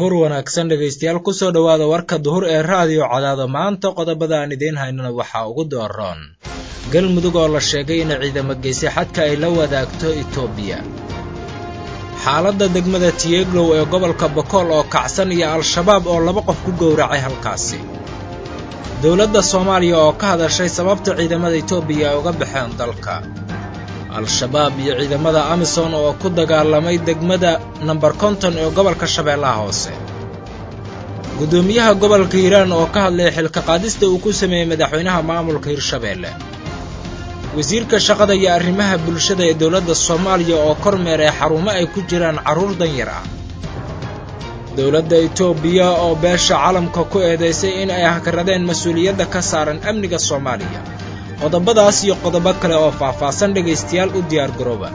duhur wanaagsan dhegaystayaal kusoo dhowaada warka duhur ee raadiyo cadaado maanta qodobada aan idiin haynana waxaa ugu dooroon galmudug oo la sheegay inay ciidamo geysay xadka ay la wadaagto etoobiya xaaladda degmada tiyeglow ee gobolka bokool oo kacsan iyo al-shabaab oo laba qof ku gowracay halkaasi dowladda soomaaliya oo ka hadashay sababta ciidamada etoobiya ay uga baxeen dalka al-shabaab iyo ciidamada amisom oo ku dagaalamay degmada namber konton ee gobolka shabeellaha hoose guddoomiyaha gobolka hiiraan oo ka hadlaya xilka qaadista uu ku sameeyey madaxweynaha maamulka hirshabeelle wasiirka shaqada iyo arrimaha bulshada ee dowladda soomaaliya oo kormeer ee xarumo ay ku jiraan carruur danyar ah dowladda etoobiya oo beesha calamka ku eedaysay in ay hakaradeen mas-uuliyadda ka saaran amniga soomaaliya qodobadaas iyo qodobo kale oo faahfaahsan dhegaystayaal u diyaar garooba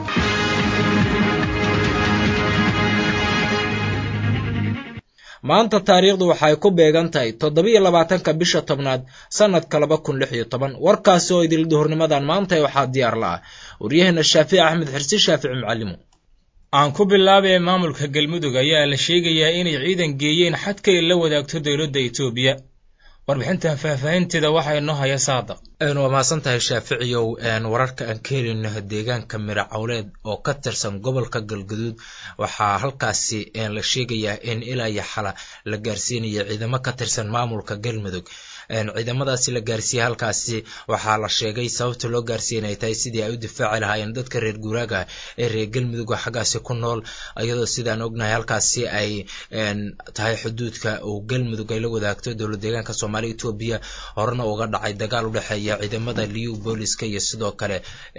maanta taariikhdu waxay ku beegan tahay toddobiyo labaatanka bisha tobnaad sannadka laba kun lix iyo toban warkaasi oo idil duhurnimadan maanta waxaa diyaar la ah waryaheena shaafici axmed xirsi shaafici macalimo aan ku bilaabee maamulka galmudug ayaa la sheegayaa inay ciidan geeyeen xadkay la wadaagto dowladda etoobiya warbixintan faahfaahinteeda waxaa inoo haya saadaq waa mahadsan tahay shaaficiyow wararka aan ka helino deegaanka miro cawleed oo ka tirsan gobolka galgaduud waxaa halkaasi la sheegayaa in ilaa iyo xala la gaarsiinayo ciidamo ka tirsan maamulka galmudug ciidamadaasi la gaarsiiyey halkaasi waxaa la sheegay sababta loo gaarsiiya inay tahay sidii ay u difaaci lahaayeen dadka reer guuraaga ee reer galmudug oo xaggaasi ku nool iyadoo sidaan ognahay halkaasi ay tahay xuduudka uu galmudug ay la wadaagto dowlad deegaanka soomaaliya etoobiya horena uga dhacay dagaal u dhexeeya ciidamada liu booliska iyo sidoo kale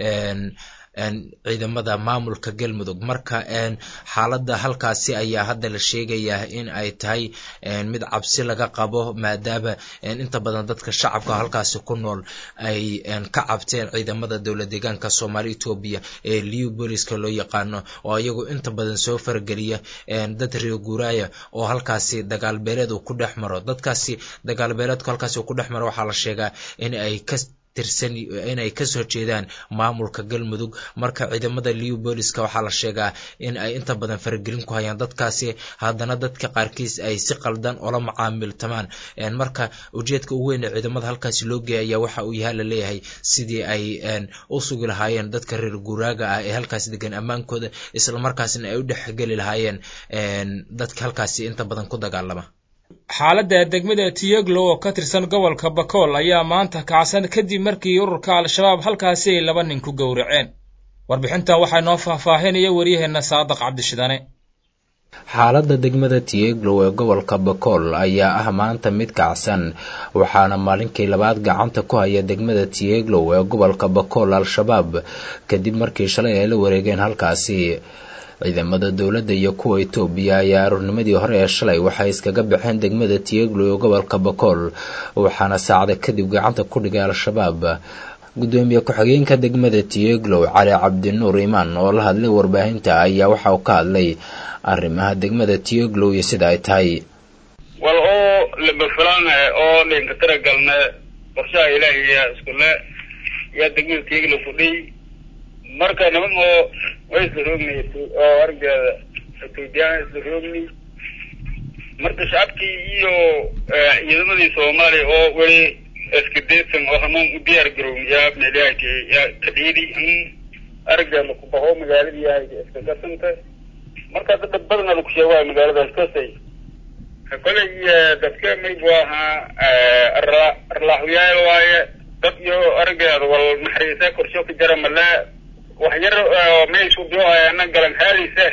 ciidamada maamulka galmudug marka xaaladda halkaasi ayaa hadda la sheegayaa in ay tahay mid cabsi laga qabo maadaama inta badan dadka shacabka halkaasi ku nool ay ka cabteen ciidamada dowlad deegaanka soomaaliya etoobiya ee liu booliska loo yaqaano oo iyagu inta badan soo fargeliya dad reer guuraaya oo halkaasi dagaal beeleed uu ku dhex maro dadkaasi dagaal beeleedku halkaasi uu ku dhex maro waxaa la sheegaa in ay ka tirsan inay kasoo jeedaan maamulka galmudug marka ciidamada liu booliska waxaa la sheegaa in ay inta badan faragelin ku hayaan dadkaasi haddana dadka qaarkiis ay si qaldan ola macaamiltamaan marka ujeedka ugu weyn ee ciidamada halkaasi loo geeya ayaa waxa uu yahaa la leeyahay sidii ay u sugi lahaayeen dadka reer guuraaga ah ee halkaasi degan ammaankooda islamarkaasna ay u dhexgeli lahaayeen dadka halkaasi inta badan ku dagaalama xaaladda degmada tiyeglow oo ka tirsan gobolka bakool ayaa maanta kacsan kadib markii ururka al-shabaab halkaasi ay laba nin ku gowraceen warbixintan waxaa inoo faahfaahinaya waryaheena saadaq cabdishidane xaaladda degmada tiyeglow ee gobolka bakool ayaa ah maanta mid kacsan waxaana maalinkii labaad gacanta ku haya degmada tiyeglow ee gobolka bakool al-shabaab kadib markii shalay ay la wareegeen halkaasi ciidamada dowladda iyo kuwa etoobiya ayaa aroornimadii hore ee shalay waxay iskaga baxeen degmada tiyeglow ee gobolka bakool waxaana saacada kadib gacanta ku dhigay al-shabaab guddoomiye ku-xigeenka degmada tiyeglow cali cabdinuur imaan oo la hadlay warbaahinta ayaa waxa uu ka hadlay arrimaha degmada tiyeglow iyo sida ay tahay wal oo labafilaane oo dhinka tiragalne qorshaha ilaahiya iskule yaa degmada tiyeglow fudhiy marka niman oo way isla roogni oo argeeda etoobiyaan isla roogni marka shacabkii iyo ciidamadii soomaaliya oo weli iskadeedsan oo hanuun u diyaar garown yaa meelyahanka yaa kadhiidi in argeeda laku baho magaaladii yahay iska gasanta marka dad badana laku sheegaayo magaaladaas kasay koley dadka maybu ahaa arlaaxuyaal waaye dad iyo argeeda wal naxariisa korsho ka jara male wax yar meeshu biohayana galan haadaysa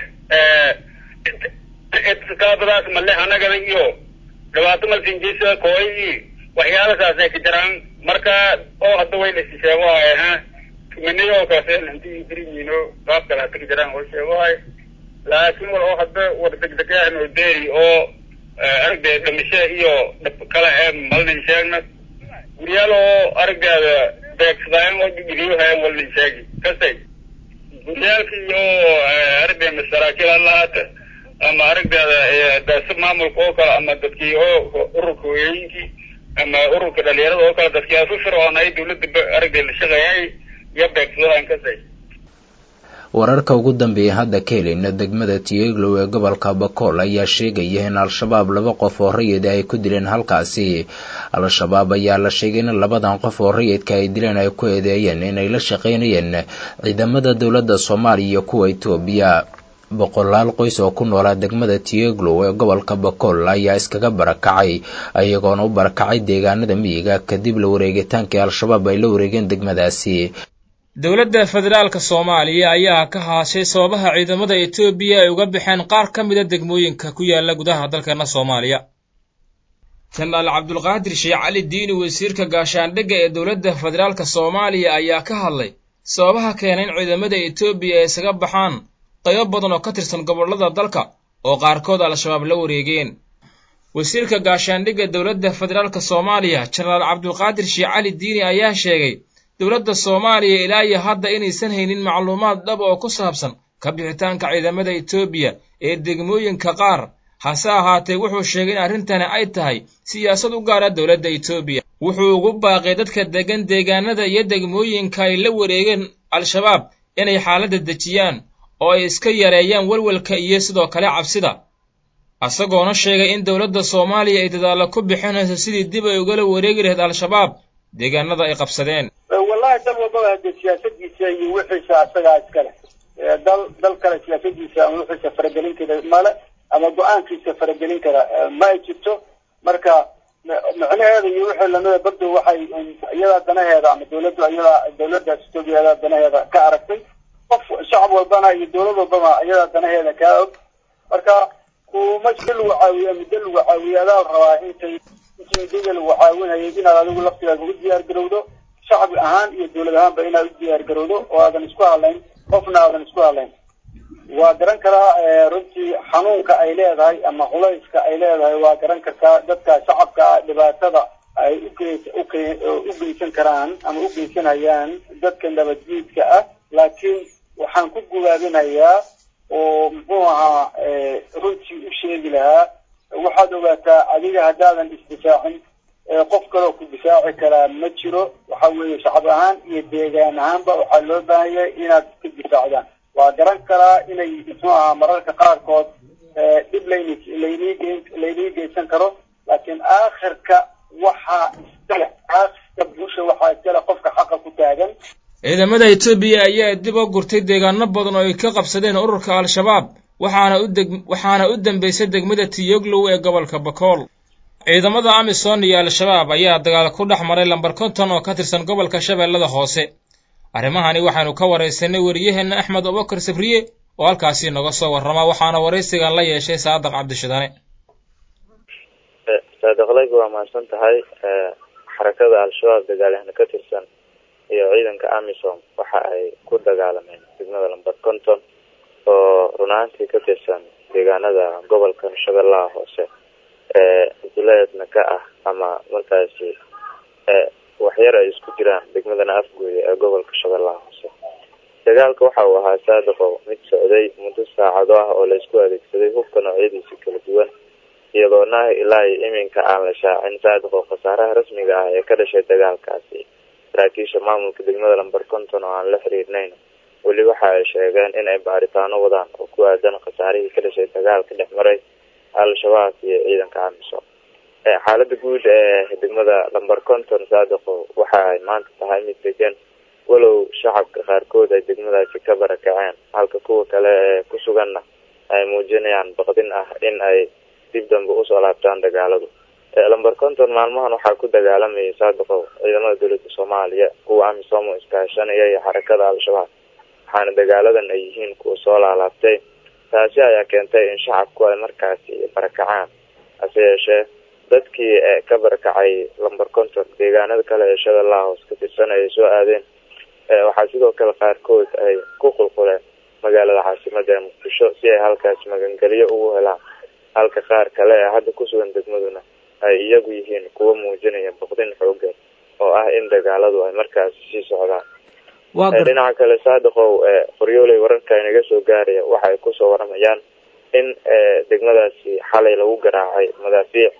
kaabadaas male anagada iyo dhibaato malsinjisa kooy waxyaalasaas ay ka jiraan marka oo hadda way la sheegohay ha tumaniyo oo kaase hanti biriyiino qaab kale hata ka jiraan way sheegohay laakiin wal oo hadda war degdeg ah noo deeri oo aragdeeda dhimasho iyo dhib kale ee malnin sheegna guryaal oo aragdeeda beegsadaayan oo gidiyohayan walnin sheegi kasay guryaalka iyo aragdeeda saraakiil ha lahaata ama aragdeeda daasa maamulka oo kale ama dadkii oo ururka hooyooyinkii ama ururka dhalinyarada oo kale dadkii asu fircoon ay dawladda aragdeeda la shaqeeyay iyo beegsadoohan kasay wararka ugu dambeeya hadda ka helayna degmada tiyeglow ee gobolka bakool ayaa sheegaya in al-shabaab laba qof oo rayida ay ku dileen halkaasi al-shabaab ayaa la sheegay in labadan qof oo rayidka ay dileen ay ku eedeeyeen inay la shaqaynayeen ciidamada dowladda soomaaliya iyo kuwa itoobiya boqolaal qoys oo ku noolaa degmada tiyeglow ee gobolka bakool ayaa iskaga barakacay iyagoona u barakacay deegaanada miyiga kadib la wareegitaankii al-shabaab ay la wareegeen degmadaasi dowladda federaalka soomaaliya ayaa ka haashay sababaha ciidamada etoobiya ay uga baxeen qaar ka mida degmooyinka ku yaala gudaha dalkeena soomaaliya jenaraal cabdulqaadir sheekh cali diini wasiirka gaashaandhigga ee dowladda federaalka soomaaliya ayaa ka hadlay sababaha keena in ciidamada etoobiya ay isaga baxaan qaybo badan oo ka tirsan gobollada dalka oo qaarkood al-shabaab la wareegeen wasiirka gaashaandhigga dowladda federaalka soomaaliya jenaraal cabdulqaadir sheekh cali diini ayaa sheegay dowladda soomaaliya ilaa iyo hadda inaysan haynin macluumaad dhab oo ku saabsan ka bixitaanka ciidamada etoobiya ee degmooyinka qaar hase ahaatee wuxuu sheegay in arrintani ay tahay siyaasad u gaara dowladda etoobiya wuxuu ugu baaqay dadka deggan deegaanada iyo degmooyinka ay la wareegeen al-shabaab inay xaaladda dejiyaan oo ay iska yareeyaan welwelka iyo sidoo kale cabsida isagoona sheegay in dowladda soomaaliya ay dadaallo ku bixinayso sidii dib ay ugala wareegi lahayd al-shabaab deegaanada ay qabsadeen wallahi dal walbaba hadee siyaasadiisa iyo wixiisa asagaa iskale dal dal kale siyaasadiisa ama wixiisa faragelin kara male ama go-aankiisa faragelin kara ma ay jirto marka micnaheeda iyo wixii lamida bardo waxay iyadaa danaheeda ama dawladdu iyadaa dawladdaas etoobiya danaheeda ka aragtay qof shacab walbana iyo dawlad walbaba iyadaa danaheeda kaa og marka kuma si lagu caawiya muddo lagu caawiya adaa la rabaa intay intii muddada lagu caawinayay inaad adigu laftigaaga u diyaar garowdo shacab ahaan iyo dawlad ahaanba inaad u diyaar garowdo oo aadan isku hadlayn qofna aadan isku hadlayn waa garan karaa runtii xanuunka ay leedahay ama culayska ay leedahay waa garan kartaa dadka shacabka dhibaatada ay ugeys u geysan karaan ama u geysanayaan dadka nabadjiidka ah laakiin waxaan ku gubaabinayaa oo muxuu ahaa runtii u sheegi lahaa waxaad ogaataa adiga haddaadan isdifaacin qof kaloo ku difaaci karaa ma jiro waxa weeye shacab ahaan iyo deegaan ahaanba waxaa loo baahan yahay inaad iska difaacdaan waa garan karaa inay muxuu ahaa mararka qaarkood dhib layni laynii laynii geysan karo laakiin aakhirka waxaa iskale aakhirka bulsha waxaa iskale qofka xaqa ku taagan ciidamada etoobiya ayaa dib u gurtay deegaano badan oo ay ka qabsadeen ururka al-shabaab waxaana u deg waxaana u dambeysay degmada tiyoglow ee gobolka bakool ciidamada amisom iyo al-shabaab ayaa dagaal ku dhex maray lambar konton oo ka tirsan gobolka shabeellada hoose arrimahani waxaynu ka waraysanay wariyaheenna axmed abubakar sabriye oo halkaasi noga soo warrama waxaana waraysigan la yeeshay saadaq cabdishidane saadaqlaygu waa mahadsan tahay xarakada al-shabaab dagaalyahana ka tirsan iyo ciidanka amisom waxa ay ku dagaalameen degmada lamber conton oo runaantii ka tirsan deegaanada gobolka shabeellaha hoose ee duleedna ka ah ama markaasi waxyar ay isku jiraan degmadana afgooya ee gobolka shabeellaha hoose dagaalka waxa uu ahaa saadiqo mid socday muddo saacado ah oo laysku adeegsaday hubka noocyadiisa kala duwan iyadoo nahi ilaa iyo iminka aan la shaacin saadiqo khasaaraha rasmiga ah ee ka dhashay dagaalkaasi saraakiisha maamulka degmada lamber conton oo aan la xiriirnayn weli waxa ay sheegeen in ay baaritaano wadaan oo ku aadan khasaarihii ka dhashay dagaalka dhex maray al-shabaab iyo ciidanka amisom xaalada guud ee degmada lamber conton saadiqo waxa ay maanta tahay mid degan walow shacabka qaarkood ay degmadaasi ka barakaceen halka kuwa kale ee ku suganna ay muujinayaan baqdin ah in ay dib dambe usoo laabtaan dagaaladu lamber conton maalmahan waxaa ku dagaalamayay saadiqow ciidamada dowladda soomaaliya kuwa amisom oo iskaashanaya iyo xarakada al-shabaab waxaana dagaaladan ay yihiin kuwa soo laalaabtay taasi ayaa keentay in shacabku ay markaasi barakacaan hase yeeshee dadkii ka barakacay lamber conton deegaanada kale ee shabeellaha hoos ka tirsan ayay soo aadeen waxaa sidoo kale qaarkood ay ku qulquleen magaalada caasimada ee muqdisho si ay halkaasi magangeliyo ugu helaan halka qaar kale ee hadda kusugan degmaduna ay iyagu yihiin kuwa muujinaya boqdin xoogan oo ah in dagaaladu ay markaasi sii socdaan dhinaca kale saadiqow qoryooley wararka inaga soo gaaraya waxa ay kusoo waramayaan in degmadaasi xalay lagu garaacay madaafiic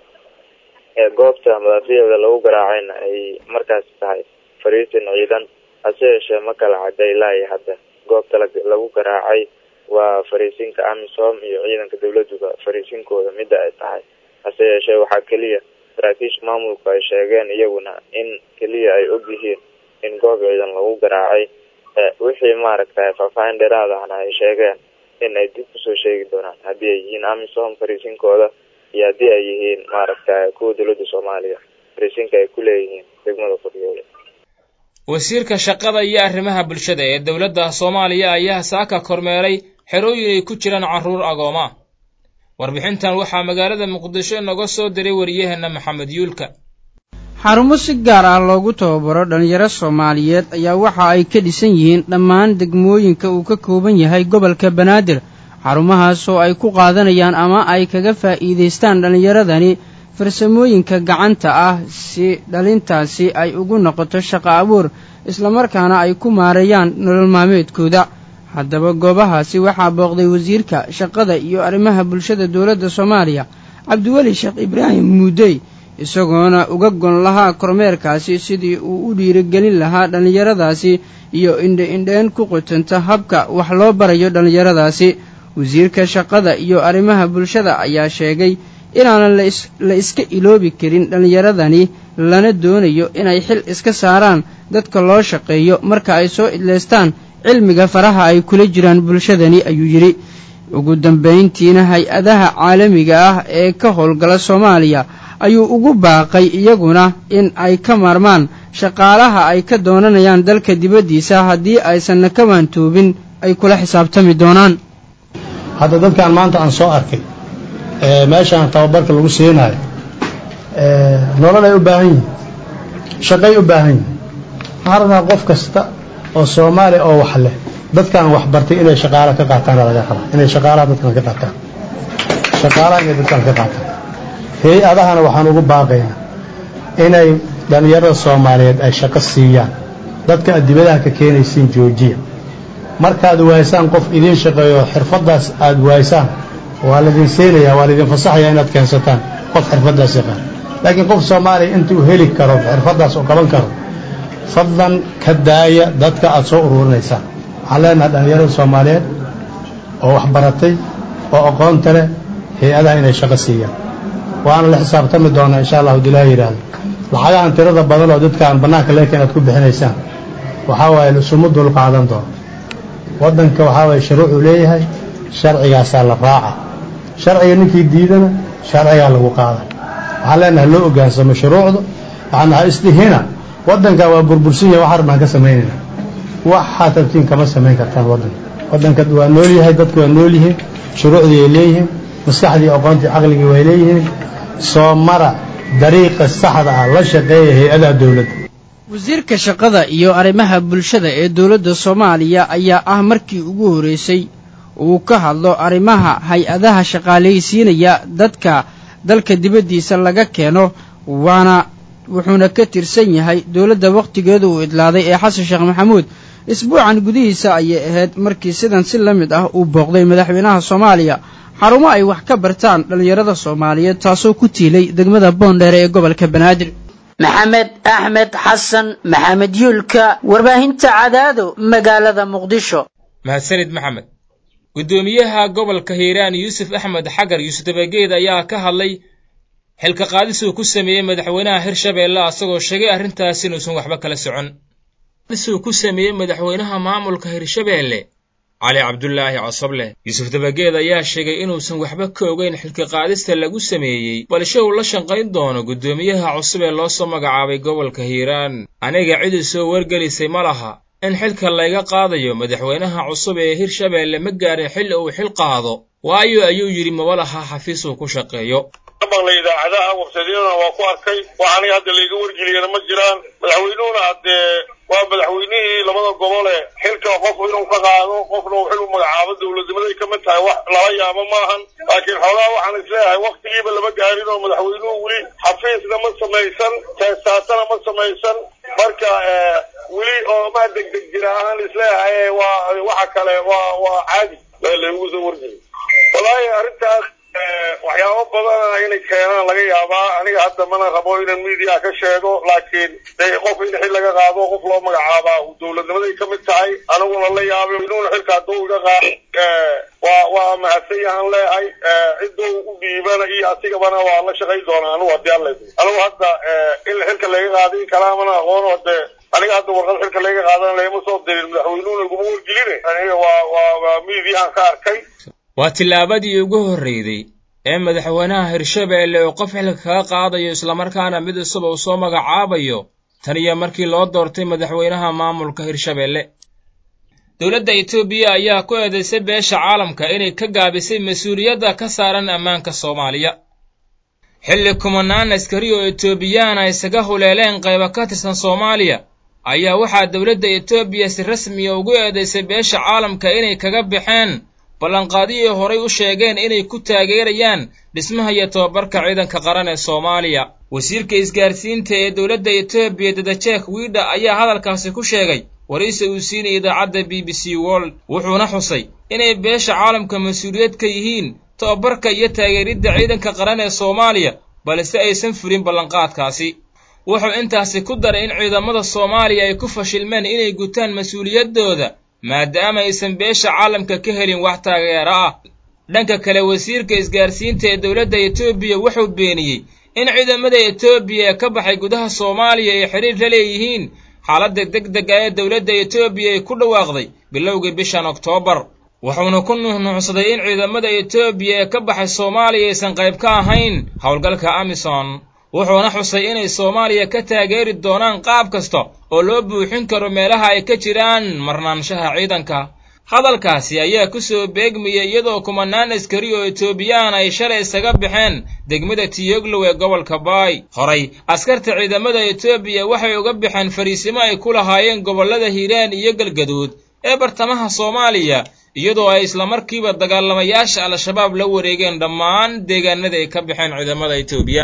goobta madaafiicda lagu garaacayna ay markaasi tahay fariisin ciidan hase yeeshee ma kala cadday ilaa iyo hadda goobta lagu garaacay waa fariisinka amisom iyo ciidanka dawladuba fariisinkooda midda ay tahay hase yeeshee waxaa keliya saraakiisha maamulku ay sheegeen iyaguna in keliya ay og yihiin in goob ciidan lagu garaacay wixii maaragtay faahfaahin dheeraad ahna ay sheegeen in ay dib kusoo sheegi doonaan haddii ay yihiin amisom fariisinkooda iyo haddii ay yihiin maaragtay kuwa dawladda soomaaliya fariisinka ay ku leeyihiin degmada furyoole wasiirka shaqada iyo arrimaha bulshada ee dowladda soomaaliya ayaa saaka kormeeray xerooyin ay ku jiraan carruur agooma warbixintan waxaa magaalada muqdisho inoga soo diray wariyaheenna maxamed yuulka xarumo si gaar ah loogu tababaro dhallinyaro soomaaliyeed ayaa waxa ay ka dhisan yihiin dhammaan degmooyinka uu ka kooban yahay gobolka banaadir xarumahaas oo ay ku qaadanayaan ama ay kaga faa'iidaystaan dhallinyaradani farsamooyinka gacanta ah si dhalintaasi ay ugu noqoto shaqo abuur islamarkaana ay ku maareeyaan nolol maalmeedkooda haddaba goobahaasi waxaa booqday wasiirka shaqada iyo arrimaha bulshada dowladda soomaaliya cabdiweli sheekh ibraahim muudey isagoona uga gon lahaa kormeerkaasi sidii uu u dhiirigelin lahaa dhallinyaradaasi iyo indhe-indheen ku qutanta habka wax loo barayo dhallinyaradaasi wasiirka shaqada iyo arrimaha bulshada ayaa sheegay inaanan la iska iloobi karin dhallinyaradani lana doonayo inay xil iska saaraan dadka loo shaqeeyo marka ay soo idlaystaan cilmiga faraha ay kula jiraan bulshadani ayuu yidhi ugu dambayntiina hay-adaha caalamiga ah ee ka howlgala soomaaliya ayuu ugu baaqay iyaguna in ay ka maarmaan shaqaalaha ay ka doonanayaan dalka dibaddiisa haddii aysanna ka waantoobin ay kula xisaabtami doonaan hadda dadkan maanta aan soo arkay meeshaan tababarka lagu siinayo nololay u baahan yihin shaqay u baahan yihin waxaan rabnaa qof kasta oo soomaaliya oo wax leh dadkan wax bartay inay shaqaala ka qaataana laga rabaa inay shaqaalaha dadkan ka qaataan shaqaalaha inay dadkan ka qaataan hay-adahana waxaan ugu baaqaynaa inay dhallinyarada soomaaliyeed ay shaqo siiyaan dadka aad dibadaha ka keenaysiin joojiya markaad waaysaan qof idiin shaqeeyo xirfaddaas aad waaysaan waa laydin siinayaa waa laydin fasaxayaa inaad keensataan qof xirfaddaas yaqaan laakiin qof soomaaliya intuu heli karo xirfaddaas oo qaban karo fadlan ka daaya dadka aad soo ururinaysaan waxaan leenahay dhallinyarada soomaaliyeed oo wax baratay oo aqoonta leh hay-adaha inay shaqo siiyaan waana la xisaabtami doonaa insha allah hadii ilaha yidhaahdo lacagahan tirada badan oo dadkaan bannaanka leeka inaad ku bixinaysaan waxaa waaye lasuma dul qaadan doono waddanka waxaa waaye shuruucuu leeyahay sharcigaasaa la raaca sharciga ninkii diidana sharcigaa lagu qaada waxaan leenahay loo ogaansamo shuruucda waxaan nahay isdihina waddankaa waa burbursan yahay waxaan rabnaan ka samaynayna waxaad rabtiin kama samayn kartaan waddanka waddanka waa nool yahay dadku waa nool yihiin shuruucdii ay leeyihiin maskaxdii aqoontii caqligii way leeyihiin soo mara dariiqa saxda ah la shaqeeya hay-adaha dowladda wasiirka shaqada iyo arrimaha bulshada ee dowladda soomaaliya ayaa ah markii ugu horreysay uu ka hadlo arrimaha hay-adaha shaqaalaysiinaya dadka dalka dibaddiisa laga keeno waana wuxuuna ka tirsan yahay dowladda wakhtigeeda uu idlaaday ee xasan sheekh maxamuud isbuucan gudihiisa ayay ahayd markii sidan si la mid ah uu booqday madaxweynaha soomaaliya xarumo ay wax ka bartaan dhallinyarada soomaaliyeed taasoo ku tiilay degmada boondheere ee gobolka banaadir maxamed axmed xasan maxamed yuulka warbaahinta cadaado magaalada muqdisho mahadsanid maxamed guddoomiyaha gobolka hiiraan yuusuf axmed xagar yuusuf dabageed ayaa ka hadlay xilka qaadis uu ku sameeyey madaxweynaha hirshabeelle asagoo sheegay arrintaas inuusan waxba kala socon uu ku sameeyey madaxweynaha maamulka hirshabeelle cali cabdulaahi cosoble yuusuf dabageed ayaa sheegay inuusan waxba ka ogeyn xilka qaadista lagu sameeyey balse uu la shaqayn doono guddoomiyaha cusub ee loo soo magacaabay gobolka hiiraan aniga cidii soo wargelisay ma laha in xilka layga qaadayo madaxweynaha cusub ee hirshabeelle ma gaarin xilli uu xil qaado waayo ayuu yidhi maba laha xafiis uu ku shaqeeyo maqla idaacadaha websadyadana waa ku arkay wax aniga hadda layga wargeliyana ma jiraan madaxweynuhuna haddee waa madaxweynihii labada gobole xilka qofku inuu ka qaado qofna uu xil u magacaabo dowladnimaday ka mid tahay wax lala yaabo maahan laakiin xoogaa waxaan isleeyahay waktigiiba lama gaarin oo madaxweynuhu weli xafiisna ma samaysan teestaatana ma samaysan marka weli oo ma degdeg jira ahaan isleeyahay waa waxa kale waa waa caadi laygu soo wargeliy wallaahi arrintaas waxyaabo badana inay keenaan laga yaabaa aniga hadda mana rabo inaan media ka sheego laakiin de qof in xil laga qaado qof loo magacaabaa dowladnimaday ka mid tahay aniguna la yaabay inuuna xilka hadduu iga qaado waa waa mahadsan yahan leehay cidduu u dhiibana iyo asigabana waa la shaqayn doonaa anugu haddii alle anigu hadda in xilka laga qaadin kalaamana aqoono dee aniga hadda warqad xilka laga qaadan lagama soo dirin madaxweynuhuna iguma wargeline aniga waa waa waa miidiyahan ka arkay waa tillaabadii ugu horreyday ee madaxweynaha hirshabeelle uu qof xilka kaga qaadayo islamarkaana mid cusub uu soo magacaabayo tan iyo markii loo doortay madaxweynaha maamulka hirshabeelle dowladda etoobiya ayaa ku eedaysay beesha caalamka inay ka gaabisay mas-uuliyadda ka saaran ammaanka soomaaliya xilli kumanaan askari oo etoobiyaan ay isaga huleeleen qayba ka tirsan soomaaliya ayaa waxaa dowladda etoobiya si rasmiya ugu eedaysay beesha caalamka inay kaga baxeen ballanqaadiyii horay u sheegeen inay ku taageerayaan dhismaha iyo tobabarka ciidanka qaran ee soomaaliya wasiirka isgaarsiinta ee dowladda etoobiya dadajek wiidha ayaa hadalkaasi ku sheegay waraysi uu siinay idaacadda b b c world wuxuuna xusay inay beesha caalamka mas-uuliyad ka yihiin tobabarka iyo taageeridda ciidanka qaran ee soomaaliya balse aysan furin ballanqaadkaasi wuxuu intaasi ku daray in ciidamada soomaaliya ay ku fashilmeen inay gutaan mas-uuliyaddooda maadaama aysan beesha caalamka ka helin wax taageero ah dhanka kale wasiirka isgaarsiinta ee dowladda etoobiya wuxuu beeniyey in ciidamada etoobiya ee ka baxay gudaha soomaaliya ay xidhiir la leeyihiin xaaladda deg deg ah ee dowladda etoobiya ay ku dhawaaqday bilowgii bishan oktoobar wuxuuna ku nuuxnuuxsaday in ciidamada etoobiya ee ka baxay soomaaliya aysan qayb ka ahayn howlgalka amison wuxuuna xusay inay soomaaliya ka taageeri doonaan qaab kasta oo loo buuxin karo meelaha ay ka jiraan marnaanshaha ciidanka hadalkaasi ayaa ku soo beegmayay iyadoo kumanaan askari oo etoobiyaan ay shalay isaga baxeen degmada tiyoglow ee gobolka baay horay askarta ciidamada etoobiya waxay uga baxeen fariisimo ay ku lahaayeen gobollada hiiraan iyo galgaduud ee bartamaha soomaaliya iyadoo ay islamarkiiba dagaalamayaasha al-shabaab la wareegeen dhammaan deegaanada ay ka baxeen ciidamada etoobiya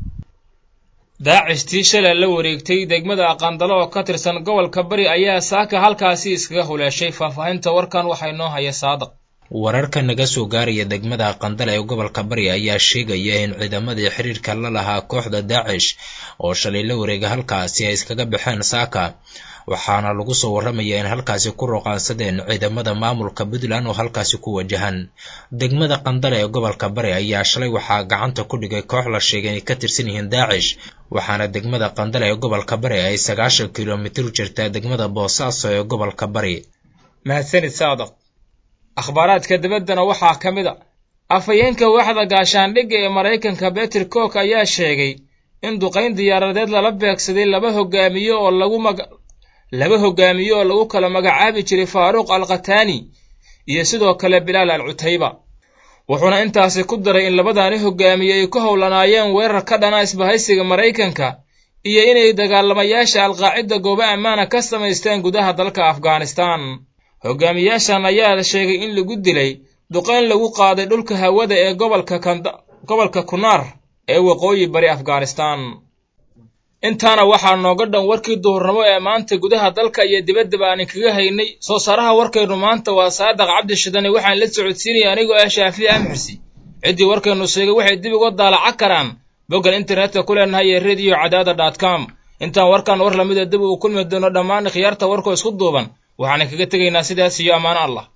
daacishtii shalay la wareegtay degmada aqaandalo oo ka tirsan gobolka bari ayaa saaka halkaasi iskaga huleeshay faahfaahinta warkan waxaa inoo haya saadaq wararka naga soo gaaraya degmada aqandale ee gobolka bari ayaa sheegaya in ciidamadii xiriirka la lahaa kooxda daacish oo shalay la wareega halkaasi ay iskaga baxeen saaka waxaana lagu soo warramayaa in halkaasi ku roqaansadeen ciidamada maamulka puntland oo halkaasi ku wajahan degmada qandale ee gobolka bari ayaa shalay waxaa gacanta ku dhigay koox la sheegay inay ka tirsan yihiin daacish waxaana degmada qandale ee gobolka bari ay sagaashan kilomitir u jirtaa degmada boosaaso ee gobolka bari mahadsanid saadaq akhbaaraadka dibaddana waxaa ka mid a afhayeenka waaxda gaashaandhigga ee maraykanka beter cook ayaa sheegay in duqayn diyaaradeed lala beegsaday laba hogaamiye oo lagu maga laba hogaamiye oo lagu kala magacaabi jiray faaruuq al khataani iyo sidoo kale bilaal al cutayba wuxuuna intaasi ku daray in labadaani hogaamiye ay ku howlanaayeen weerar ka dhana isbahaysiga maraykanka iyo inay dagaalamayaasha alqaacida goobo ammaana ka samaysteen gudaha dalka afghanistan hogaamiyaashan ayaa sheegay in lagu dilay duqayn lagu qaaday dhulka hawada ee gobolka gobolka kunaar ee waqooyi bari afghanistan intaana waxaa nooga dhan warkii duhurnimo ee maanta gudaha dalka iyo dibaddaba aanin kaga haynay soo saaraha warkaynu maanta waa saadaq cabdi shidane waxaan la socodsiinaya anigoo ah shaafici amxirsi ciddii warkaynu sheegay waxay dib uga daalaca karaan boggan internetka ku leenahay ee rediyo cadaada dot com intaan warkan war lamida dib uu kulmi doono dhammaan khiyaarta warkoo isku duuban waxaanan kaga tegaynaa sidaas iyo ammaano allah